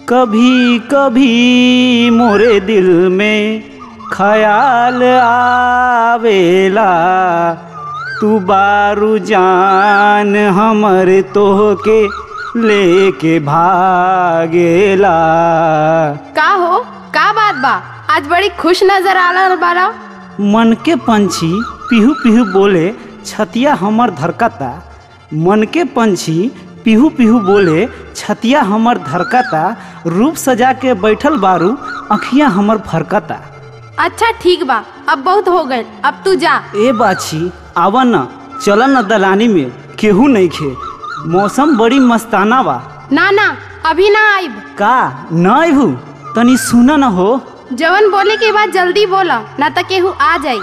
कभी कभी मोरे दिल में ख्याल आवेला तू बारू जान हमर तोहके लेके भागेला का हो का बात बा आज बड़ी खुश नजर आ रहा बारा मन के पंछी पिहू पिहू बोले छतिया हमर धरकता मन के पंछी पिहू पिहू बोले छतिया हमर धरकता रूप सजा के बैठल बारू अखियां हमर फरकता अच्छा ठीक बा अब बहुत हो गए अब तू जा ए बाछी आवा न चल न दलानी में केहू नहीं खे मौसम बड़ी मस्ताना बा ना ना अभी ना आइब का न अबू तनी सुन न हो जवन बोले के बाद जल्दी बोला ना तो केहू आ जाई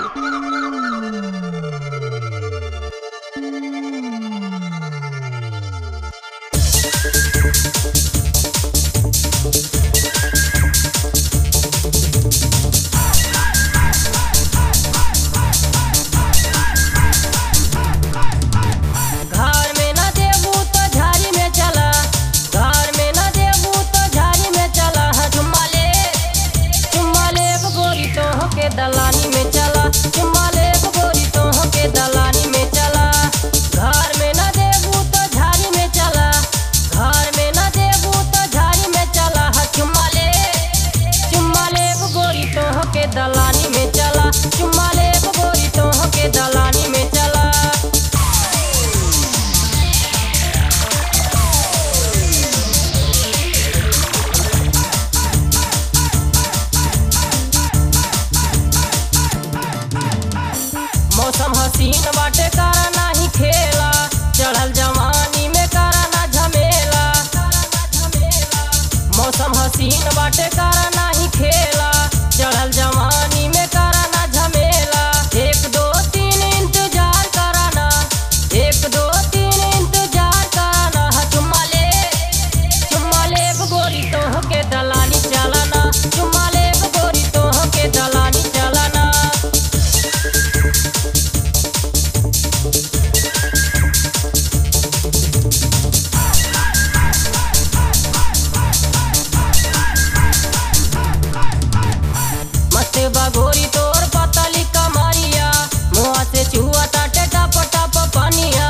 घर में न देबू तो झाड़ी में चला घर में न देबू तो झाड़ी में चला हाँ, चुम्मा ले चुम्मा ले एक गोरी तो के दलानी में चला चुम्मा ले एक गोरी तो के दलानी में चला घर में न देबू तो झाड़ी में चला घर में न देबू तो झाड़ी में चला हाँ, चुम्मा ले चुम्मा ले एक गोरी तो के दलानी में चला चुम्मा ले एक गोरी तो के दलानी में चला मौसम हसीन बाटे करा नाही खेला चढ़ल जवानी में करा ना झमेला मौसम हसीन बाटे करा नाही खेला चढ़ल जवानी में करा ना झमेला एक दो तीन इंतजार कराना एक दो तीन इंतजार कराना हाँ, चुम्मा ले चुम्मा ले एक गोरी तोह के दलानी चलाना चुम्मा ले एक गोरी तोह के दलानी चलाना मस्त बगोरी तोर पतली कमरिया मुआ से चुआ ताटे टप टप पनिया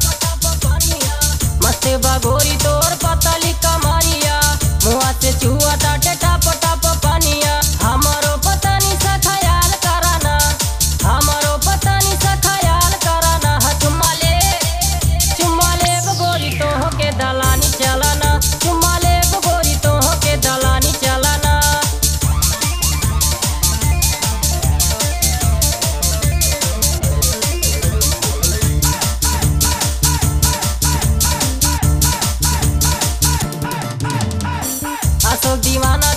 मस्त बगोरी तोर पतली कमरिया मुआ से चुआ ताटे टप टप पनिया हमरो पतनी सा ख्याल कराना हमरो पतनी सा ख्याल कराना हाँ, चुम्मा ले चुम्मा ले गोरी तोह के दलानी चलाना चुम्मा ले गोरी तोह के दलानी चलाना अशोक दीवाना